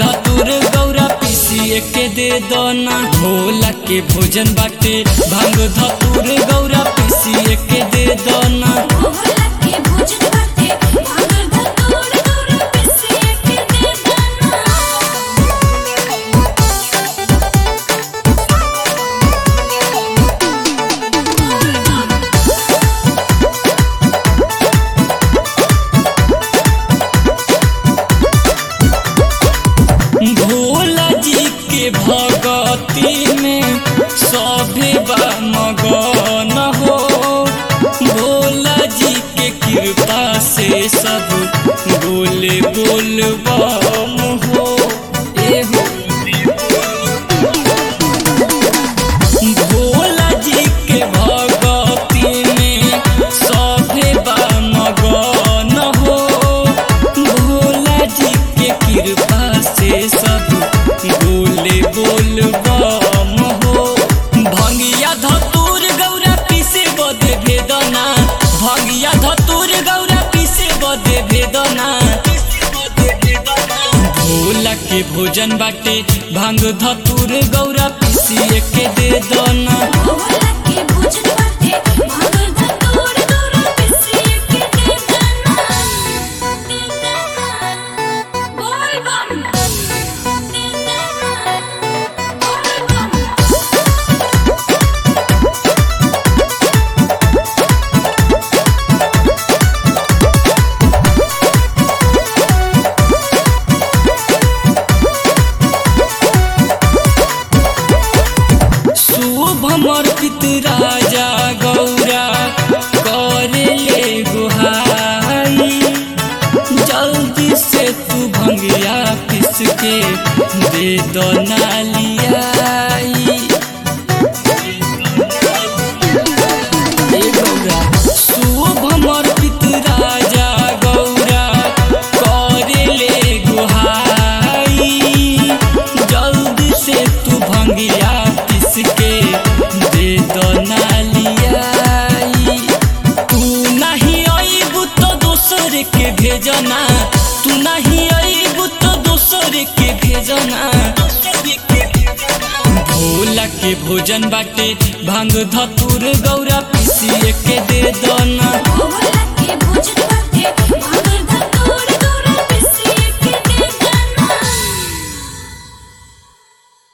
धतुर गौरा पीसिए के दे दना भोला के भोजन बाटे भांग धतुर गौरा पीसिए के दे दना भोला के भोजन बाटे भांग धतूर गौरा पिसिए के दे दाना भोला जी के भगती में सभे बा मगन हो भोला जी के कृपा से सब बोले बोल बम हो ए हो भोला जी के भगती में सभे बा मगन हो भोला जी के कृपा से सब बोले बोल बम हो भंगिया धतूर गौरा पीसे बदे भेदना भंगिया धतूर गौरा पीसे बदे भेदना भोला के भोजन बाटे भांग धतूर गौरा पीसिए के दे दना भोला के भोजन बाटे भांग धतूर गौरा पिसिए के दे दाना दे दाना बोल बम दे दाना बोल बम शुभ समर्पित राजा गौरा करे ले गुहाई जल्दी से तू भंगिया पिस के दे दो नालियाई ए गौरा शुभ समर्पित राजा गौरा करे ले गुहाई जल्दी से तू भंगिया पिस के दे दो नालियाई तू नहीं अइबू तो दोसर के भेजना तू नहीं अइबू तो दोसर के भेजना भोला के भोजन बाटे भांग धतुर गौरा पीसिए के दे दना